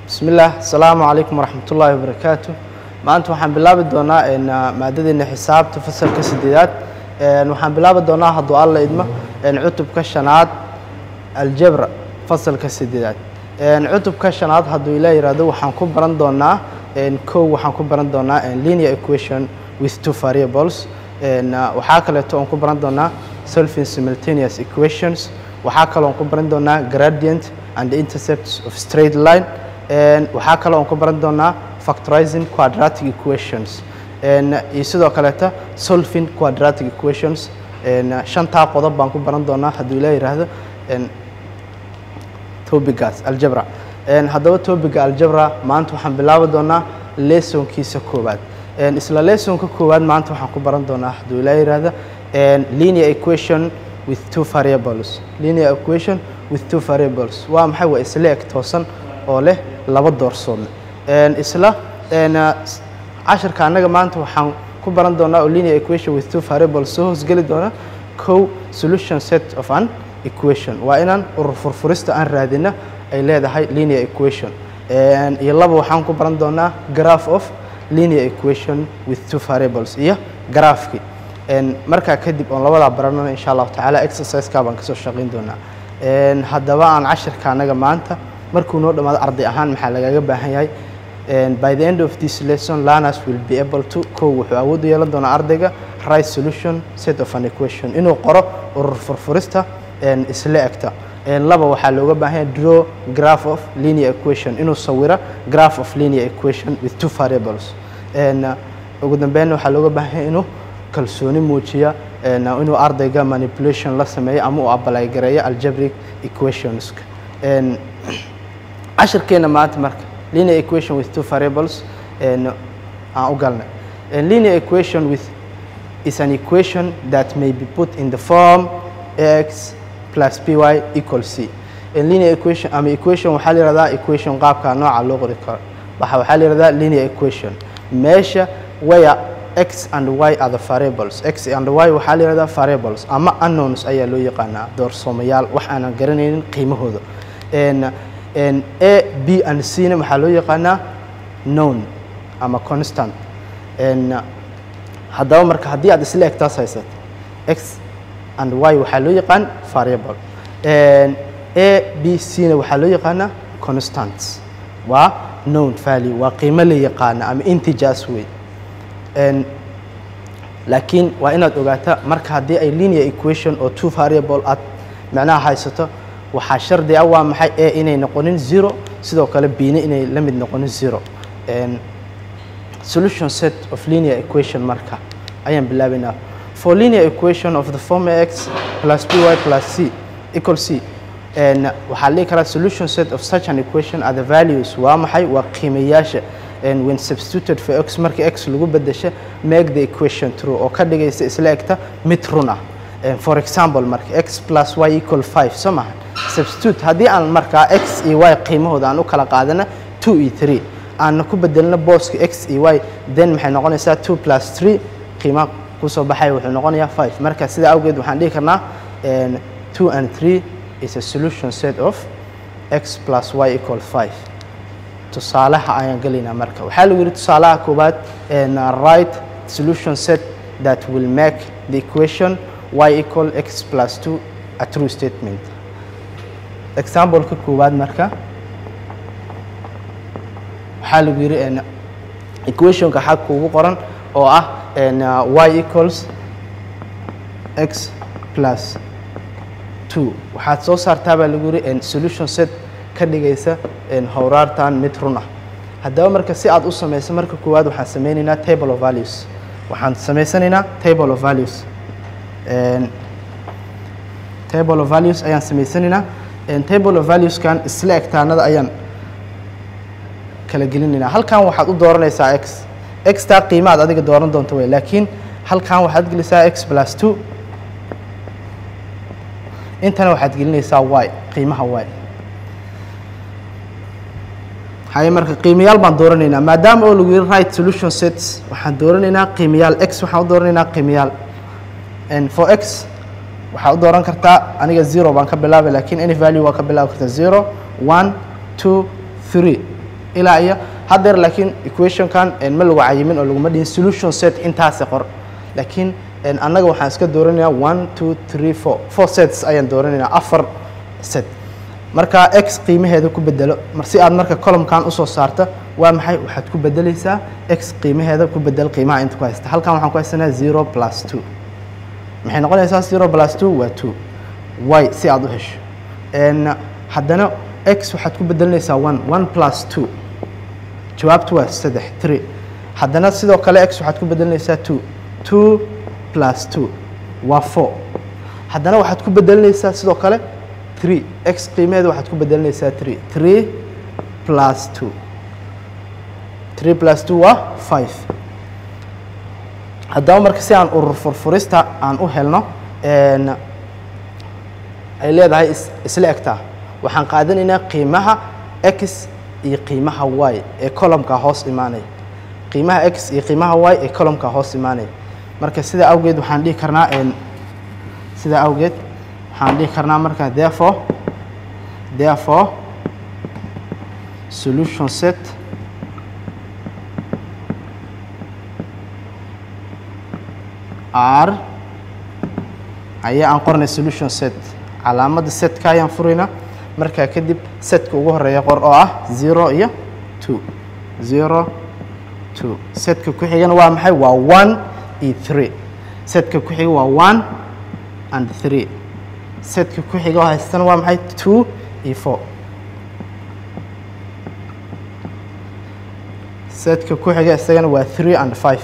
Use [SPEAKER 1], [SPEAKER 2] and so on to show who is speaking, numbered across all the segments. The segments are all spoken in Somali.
[SPEAKER 1] bismi illaah asalaamu calaykum waraxmat ullaahi wabarakaatu maanta waxaan bilaabi doonaa n maadadeena xisaabta fasalka sideedaad waxaan bilaabi doonaa hadduu alla idmo cutubka shanaad aljabra fasalka sideedaad cutubka shanaad hadduu ilaa yihahdo waxaan ku baran doonaa kow waxaan ku baran doonaa linear equation with two variables waxaa kaleeto oon ku baran doonaa solving simultaneous equations waxaa kaloo on ku baran doonaa gradient and intercepts of straight line waxaa kaloo on ku baran doonaa factorizing quadratic equations iyo sidoo kaleeta solving quadratic equations shantaa qodob baan ku baran doonaa hadduu ilaa yidhaahdo tobigaas aljabra haddaba tobiga aljabra maanta waxaan bilaabi doonaa lesonkiisa koowaad isla lesonka koowaad maanta waxaan ku baran doonaa hadduu ilaa yidhaahdo linear equation with two variables linear equation with two variables waa maxay waa isla eg toosan oo leh laba doorsoodle isla cashirka annaga maanta waxaan ku baran doonaa oo linear equation with two variables soo hoosgeli doona co solution set of an equation waa inaan urur furfurista aan raadina ay leedahay linear equation iyo laba waxaan ku baran doonaa graph of linear equation with two variables iyo graafki markaa kadib oon labadaa baranana insha allahu tacaala exerciseka baan kasoo shaqayn doonaa haddaba aan cashirka annaga maanta markuu noo dhammaado arday ahaan maxaa lagaga baahan yahay by the end of this lesson learners will be able to kow wuxuu awood u yeelan doonaa ardayga right solution set of an equation inuu qoro urur furfurista isla egta laba waxaa looga baahan yahay draw graph of linear equation inuu sawiro graph of linear equation with two variables ugu dambeynna waxaa looga baahan yahay inuu kalsooni muujiya inuu ardayga manipulation la sameeyo ama uu abalay gareeyo algebric equationska cashirkeena maanta marka linear equation with two variables aan u galnay linear equation with is an equation that may be put in the form x plus py equal c linear equation ama equation waxaa la yihahdaa equation qaabka nooca loo qori karo waxa waxaa la yihahdaa linear equation meesha waya x and y are the variables x and y waxaa la yihahdaa variables ama unknowns ayaa loo yaqaanaa doorsoomayaal wax aanan garanaynin qiimahooda a b and c na waxaa loo yaqaanaa known ama constant haddaba marka haddii aad isla egtaas haysato x and y waxaa loo yaqaan variable a b c na waxaa loo yaqaanaa constant waa known value waa qiimo la yaqaana ama integers wey laakiin waa inaad ogaataa marka haddii ay linear equation oo two variable aad macnaha haysato waxaa shardi ah waa maxay a inay noqonin zero sidoo kale bina inay la mid noqonin zero solution set of linear equation marka ayaan bilaabaynaa for linear equation of the form x plus py plus c equal c waxaa la dhihi karaa solution set of such an equation are the values waa maxay waa qiimayaasha when substituted for x marka x lagu bedesha make the equation true oo ka dhigaysa isla egta mid run ah for example marka x plus y equal five soo maha substitute haddii aan markaa x iyo y qiimahooda aan u kala qaadana two iyo three aanna ku bedelno booska x iyo y then maxay noqonaysaa two plus three qiimaha kusoo baxaya wuxuu noqonayaa five marka sidaa awgeed waxaan dhihi karnaa two and three is a solution set of x plus y equal five tusaalaha ayaan gelaynaa marka waxaa lagu yidhi tusaalaha koowaad right solution set that will make the equation y equal x plus two a true statement exampleka koowaad marka waxaa lagu yidhi equationka xag kuugu qoran oo ah y equals x plus two waxaad soo saartaa baa lagu yidhi solution set ka dhigaysa howraartan mid run ah haddaba marka si aad u samayso marka koowaad waxaan sameynaynaa table of values waxaan samaysanaynaa table of values table of values ayaan samaysanaynaa table of valueskan isla egtaanada ayaan kala gelinaynaa halkan waxaad u dooranaysaa x x taa qiimaad adiga dooran doonto wey laakiin halkan waxaad gelisaa x plus two intana waxaad gelinaysaa y qiimaha y haye marka qiimayaal baan dooranaynaa maadaama oo lagu yidhi right solution sets waxaan dooranaynaa qiimayaal x waxaan u dooranaynaa qiimayaal for x waxaa u dooran kartaa aniga zero baan ka bilaabay lakiin any value waa ka bilaabi kartaa zero one two three ilaa iyo haddeer laakiin equationkan ma lagu cayimin oo laguma dhihin solution set intaasi qor laakiin annaga waxaan iska dooranayaa one two three four four sets ayaan dooranaynaa afar set marka x qiimaheeda ku bedelo si aad marka columkan usoo saarta waa maxay waxaad ku bedelaysaa x qiimaheeda ku bedel qiimaha inta ku haysta halkan waxaan ku haysanaa zero plus two maxay noqonaysaa zero plus two waa two y si aad u hesho haddana x waxaad ku bedelinaysaa one one plus two jawaabtu waa saddex three haddana sidoo kale x waxaad ku bedelinaysaa two two plus two waa four haddana waxaad ku bedelinaysaa sidoo kale three x qiimaheeda waxaad ku bedelinaysaa three three plus two three plus two waa five haddaba marka si aan urur furfurista aan u helno ay leedahay isla egtaa waxaan qaadanaynaa qiimaha x iyo qiimaha y ee columka hoos imaanaya qiimaha x iyo qiimaha y ee columka hoos imaanaya marka sidaa awgeed waxaan dhihi karnaa sidaa awgeed waxaan dhihi karnaa marka therefore therefore solution set r ayaa aan qoranay solution set calaamadda setka ayaan furaynaa markaa kadib setka ugu horeeya qor oo ah zero iyo two zero two setka ku xigana waa maxay waa one iyo three setka ku xiga waa one and three setka ku xiga oo haystana waa maxay two iyo four setka ku xiga isagana waa three and five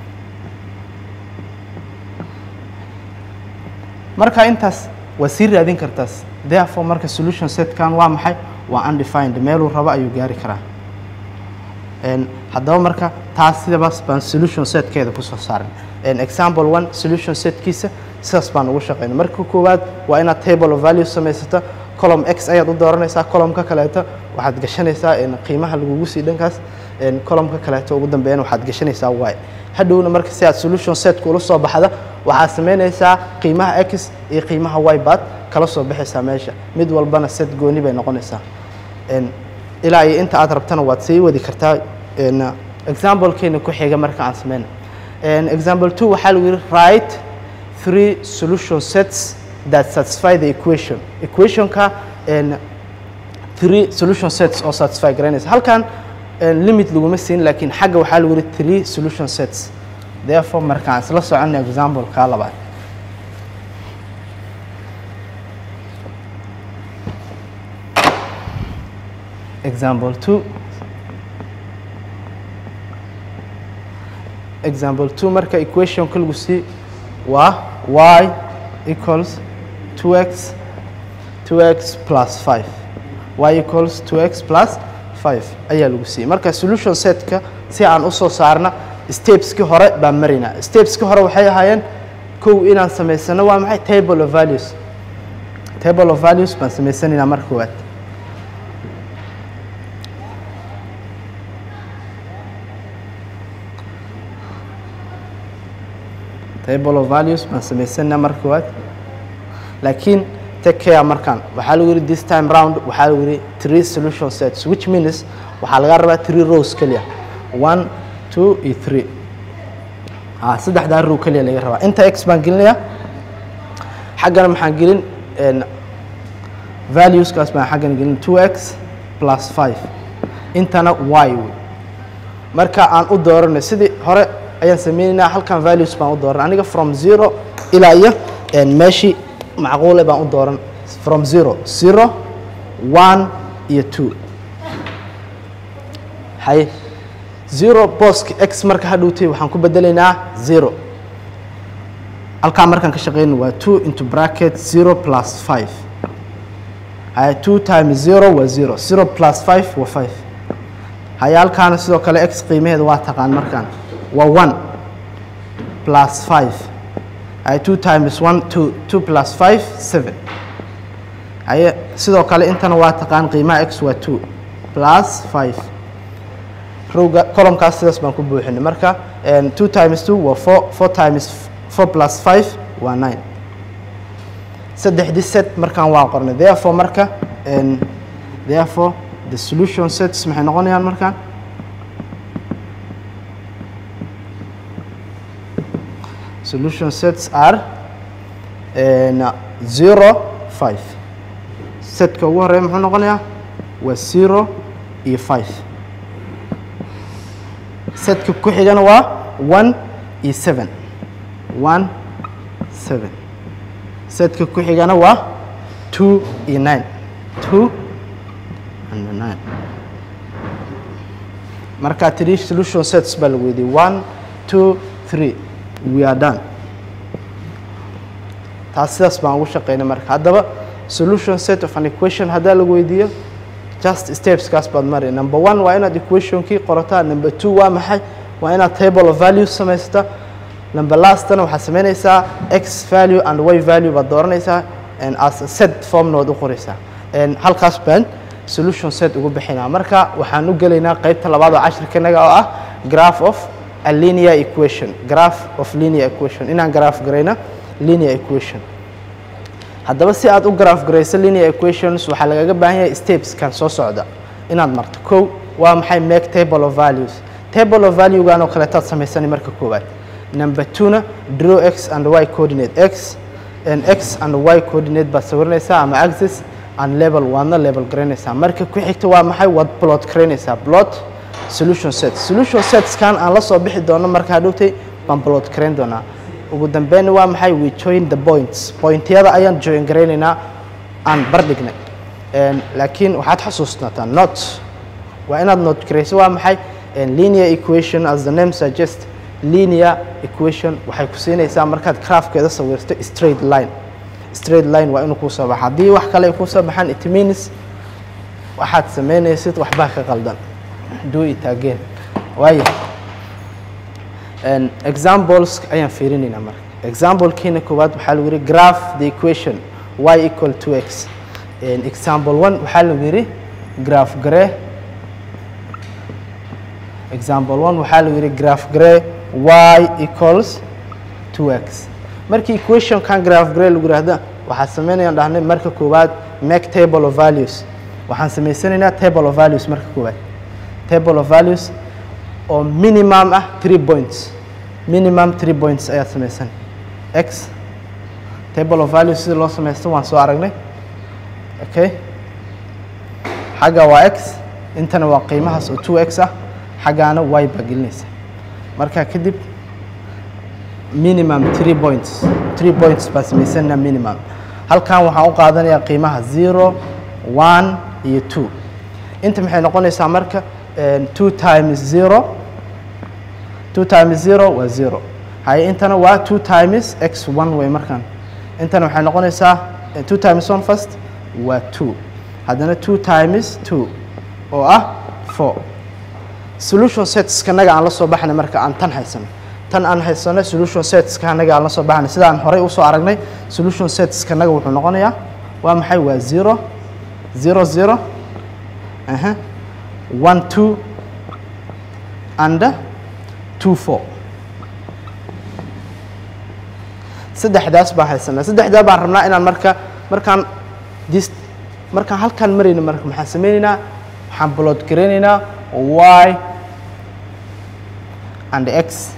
[SPEAKER 1] marka intaas waa sii raadin kartaas therefore marka solution setkan waa maxay waa undefined meeluu rabo ayuu gaari karaa haddaba marka taas sidabaas baan solution setkeeda kusoo saaran example one solution setkiisa sidaas baan ugu shaqeyna marka koowaad waa inaad table of value samaysato column x ayaad u dooranaysaa columnka kaleeto waxaad gashanaysaa qiimaha lagugu sii dhankaas columnka kaleeto ugu dambeeyana waxaad gashanaysaa y hadhowna marka si aad solution setka ula soo baxda waxaad samaynaysaa qiimaha x iyo qiimaha y baad kala soo baxaysaa meesha mid walbana set gooni bay noqonaysaa ilaa iyo inta aad rabtana waad sii wadi kartaa examplekeena ku xiga marka aan sameyna example two waxaa lagu yihi write three solution sets that satisfy the equation equationka three solution sets oo satisfy garanaysa halkan limit laguma siin laakiin xagga waxaa lagu yihi three solution sets therefore markaan isla socona exampleka labaad example two example two marka equation kaligu sii waa y equals 2x 2x plus 5 y equals 2x plus 5 ayaa lagu siiyey marka solution setka si aan usoo saarna stepskii hore baan maraynaa stepskii hore waxay ahaayeen kow inaan samaysano waa maxay table of values table of values baan samaysanaynaa marka koowaad table of values baan samaysanaynaa marka koowaad laakiin take care markaan waxaa lagu yihi this time round waxaa lagu yihi three solution sets which means waxaa laga rabaa three rows keliya one two iyo three a saddexdaa row keliya laga rabaa inta x baan gelinayaa xaggana maxaan gelin valueskaas baan xaggana gelin two x plus five intana y wey marka aan u dooranay sidii hore ayaan sameynaynaa halkan values baan u dooran aniga from zero ilaa iyo meeshii macquule baan u dooran from zero zero one iyo two hay zero bosk x marka hadhowtay waxaan ku bedelaynaa zero halkaa markaan ka shaqeyno waa two into bracket zero plus five hay two times zero waa zero zero plus five waa five haya halkaana sidoo kale x qiimaheeda waa taqaan markaan waa one plus five hay two times one two two plus five seven haye sidoo kale intana waa taqaan qiimaha x waa two plus five rowga columkaas sidaas baan ku buuxinay marka two times two waa four four times four plus five waa nine saddexdii set markaan waa qornay therefore marka therefore the solution sets maxay noqonayaan markaan solution sets are zero five setka ugu horeeya muxuu noqonayaa waa zero iyo five setka ku xigana waa one iyo seven one seven setka ku xigana waa two iyo nine two and nine markaa three solution sets baa lagu weydiiyey one two three we are done taas sidaas baan ugu shaqeynay marka haddaba solution set of an equation haddaa lagu weydiiyo just stepskaas baad mari number one waa inaad equationkii qorataa number two waa maxay waa inaad table of values samaysata number lastana waxaad samaynaysaa x value and y value baad dooranaysaa and as a set formna waad u qoraysaa and halkaas baan solution set ugu bixinaa marka waxaan u gelaynaa qaybta labaad oo cashirkanaga oo ah graph of a linear equation graph of linear equation inaan graph garayna linear equation haddaba si aad u graph garayso linear equations waxaa lagaga baahan yahay stepskan soo socda inaad marto kow waa maxay make table of values table of valuegan oo kaleetaad samaysani marka koowaad number twona draw x and y coordinate x and x and y coordinate baad sawirinaysaa ama axis and level waadna level garaynaysaa marka ku xigta waa maxay waad plot garaynaysaa plot solution set solution setskan aan la soo bixi doono marka hadhowtay baan plot garayn doonaa ugu dambeyn waa maxay we join the points pointyada ayaan join garaynaynaa aan bardhignay laakiin waxaad xasuusnataa not waa inaad note garayso waa maxay linear equation as the name suggest linear equation waxay ku siinaysaa markaad graafkeeda sawirto straight line straight line waa inuu kuu soo baxa haddii wax kale ay kuu soo baxaan it means waxaad samaynaysid waxbaa ka qaldan do it again waayo examples ayaan fiirinaynaa marka examplekiina koowaad waxaa lagu yidhi graph the equation y equal to x example one waxaa lagu yidhi graph gare example one waxaa lagu yidhi graph gare y equals to x markii equationkan graph gare lagu yidhaahda waxaa samaynayaan dhahnay marka koowaad make table of values waxaan samaysanaynaa table of values marka koowaad table of values oo minimum ah three points minimum three points ayaad samaysan x table of values sida loo samaysto waan soo aragnay okay xagga waa x intana waa qiimahaas oo two x ah xaggaana y baa gelinaysa marka kadib minimum three points three points baa samaysanaa minimum halkan waxaan u qaadanayaa qiimaha zero one iyo two inta maxay noqonaysaa marka two times zero two times zero waa zero haye intana waa two times x one way markaan intana waxay noqonaysaa two times one first waa two haddana two times two oo ah four solution setska naga aan la soo baxnay marka aan tan haysano tan aan haysano solution setska naga aan la soo baxnay sida aan horey usoo aragnay solution setska naga wuxuu noqonayaa waa maxay waa zero zero zero aha one two and two four saddexdaas baan haysanaa saddexdaa baan rabnaa inaan marka markaan dis markaan halkaan marayno marka maxaan sameynaynaa waxaan blood garaynaynaa y and x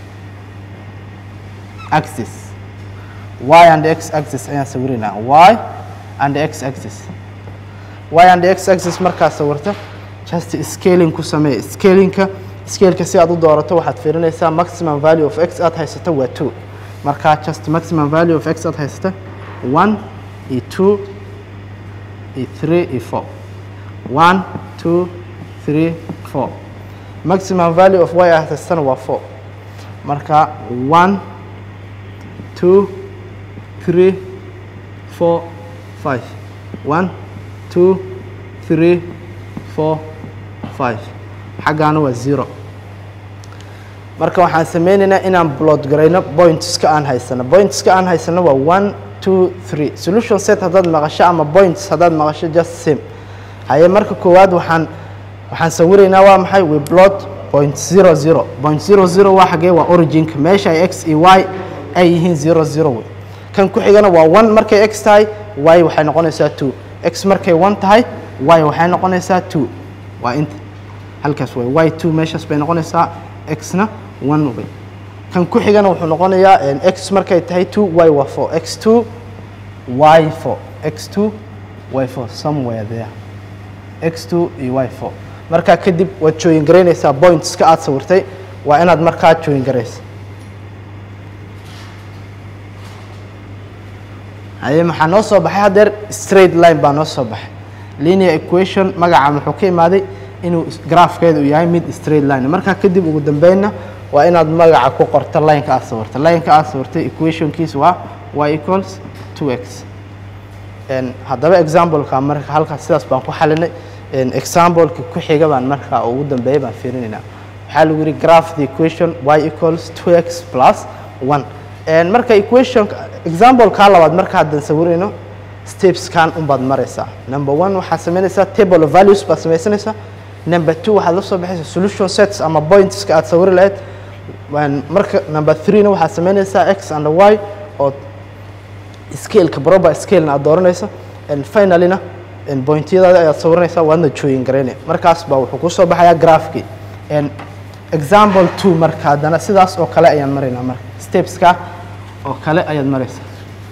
[SPEAKER 1] axis y and x axis ayaan sawiraynaa y and x axis y and x axis markaad sawirto just scaling ku samee scalingka scaleka si aad u doorato waxaad fiirinaysaa maximum value of x aad haysato waa two markaa just maximum value of x aad haysata one iyo two iyo three iyo four one two three four maximum value of y aad haysatana waa four marka one two three four five one two three four five xaggaana waa zero marka waxaan sameynaynaa inaan blood garayno pointska aan haysano pointska aan haysano waa one two three solution set haddaad maqasho ama points haddaad maqasho just same haye marka koowaad waxaan waxaan sawiraynaa waa maxay we plot point zero zero point zero zero waa xagee waa originka meesha ay x iyo y ay yihiin zero zero wey kan ku xigana waa one markay x tahay y waxay noqonaysaa two x markay one tahay y waxay noqonaysaa two waa inta halkaas way y two meeshaas bay noqonaysaa x-na one way kan ku xigana wuxuu noqonayaa x markay tahay two y waa four x two y four x two y four somewhere there x two iyo y four markaa kadib waad join garaynaysaa pointska aad sawirtay waa inaad markaa join garaysa haye maxaa noo soo baxay haddeer straight line baa noo soo baxay linear equation magaca muxuu ka imaaday inuu graafkeedu uu yahay mid straight line markaa kadib ugu dambeynna waa inaad magaca ku qorto lineka aad sawirtay lineka aad sawirtay equationkiis waa y equals two x haddaba exampleka marka halkaas sidaas baan ku xalinay exampleka ku xiga baan markaa ugu dambeeya baan fiirinaynaa waxaa lagu yidhi graph the equation y equals two x plus one marka equation exampleka labaad marka haddan sawirayno stepskan unbaad maraysaa number one waxaad samaynaysaa table of values baad samaysanaysaa number two waxaad la soo baxaysaa solution sets ama pointska aad sawiri lahayd marka number threena waxaad samaynaysaa x and y oo scaleka proper scalena aad dooranaysa and finalyna pointyadaada ayaad sawiranaysaa waadna join garaynaya markaas baa wuxuu kusoo baxayaa graphkii example two marka haddana sidaas oo kale ayaan maraynaa marka stepska oo kale ayaad maraysaa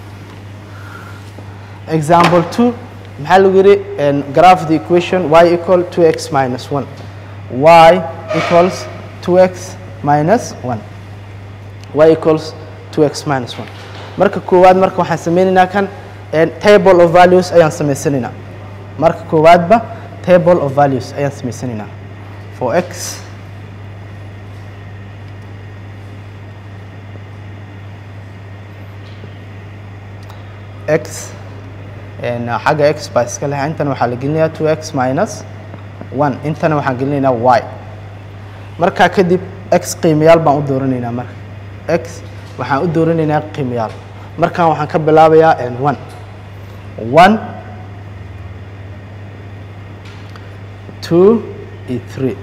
[SPEAKER 1] example two maxaa lagu yidhi graph the equation y equal two x minus one y equals two x minus one y equals two x minus one marka koowaad marka waxaan sameynaynaa kan table of values ayaan samaysanaynaa marka koowaadba table of values ayaan samaysanaynaa for x x xagga x baa iska leh intana waxaa la gelinayaa two x minus one intana waxaan gelinaynaa y markaa kadib x qiimayaal baan u dooranaynaa marka x waxaan u dooranaynaa qiimayaal markaan waxaan ka bilaabayaa one one two iyo three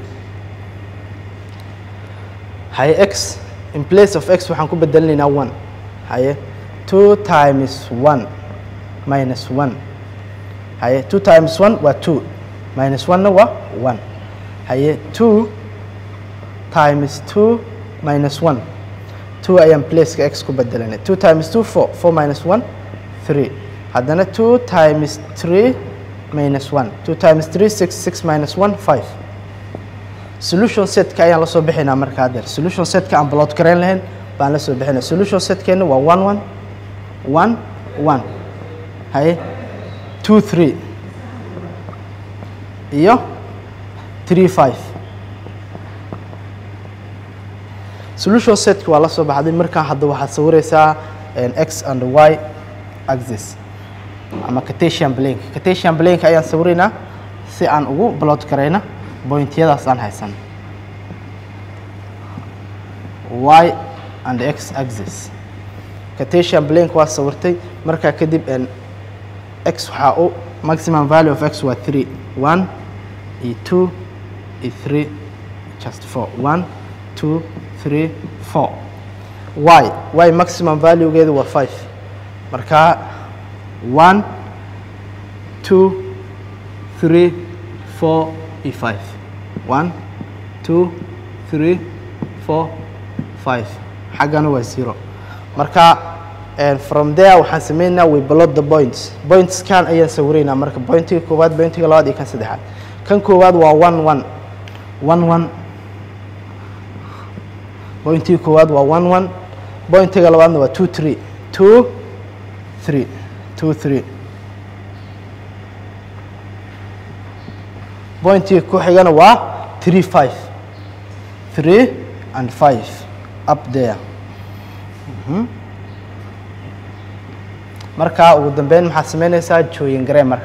[SPEAKER 1] haye x in place of x waxaan ku bedelinaynaa one haye two times one minus one haye two times one waa two minus one-na waa one haye two times two minus one two ayaan placeka x ku bedelanay two times two four four minus one three haddana two times three minus one two times three six six minus one five solution setka ayaan la soo bixinaa marka haddeer solution setka aan blood garayn lahayn baan la soo bixinaa solution setkeena waa one one one one haye two three iyo three five solution setka waa la soo baxday markaa hadda waxaad sawiraysaa x and y axis ama catesian blank catesian blank ayaan sawiraynaa si aan ugu blood garayna pointyadaas aan haysan y and x axis catesian blank waa sawirtay markaa kadib x waxaa u maximum value of x waa three one iyo two iyo three just four one two three four y y maximum valuegeedu waa five markaa one two three four iyo five one two three four five xaggana waa zero marka from there waxaan sameynaynaa we blood the points pointskan ayaan sawiraynaa marka pointiga koowaad pointiga labaad iyo kan saddexaad kan koowaad waa one one one one pointiga koowaad waa one one pointiga labaadna waa two three two three two three pointiga ku xigana waa three five three and five up there markaa ugu dambeyn maxaad samaynaysaa jooyin garee marka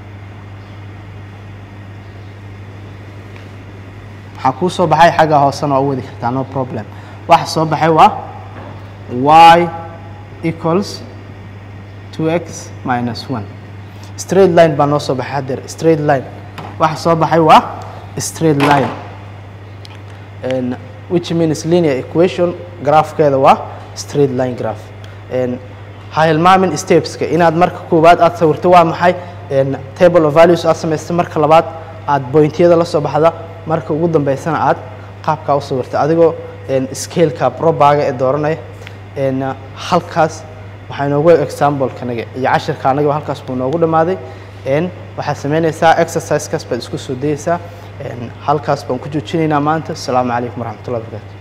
[SPEAKER 1] waxaa kuu soo baxay xagga hoosena waa u wadi kartaa no problem waxa soo baxay waa y equals two x minus one straight line baa noo soo baxay haddeer straight line waxa soo baxay waa straight line which means linear equation graafkeeda waa straight line graph ha hilmaamin stepska inaad marka koowaad aad sawirto waa maxay table of values aad samaysta marka labaad aad bointyada la soo baxda marka ugu dambeysana aad qaabkaa u sawirta adigoo scaleka probaga ee dooranaya halkaas waxaa inoogu example-kanaga iyo cashirka anaga halkaas buu noogu dhammaaday waxaad samaynaysaa exercisekaas baad isku soo dayeysaa halkaas baan ku joojinaynaa maanta asalaamu calaykum waraxmatullahi wabarakatu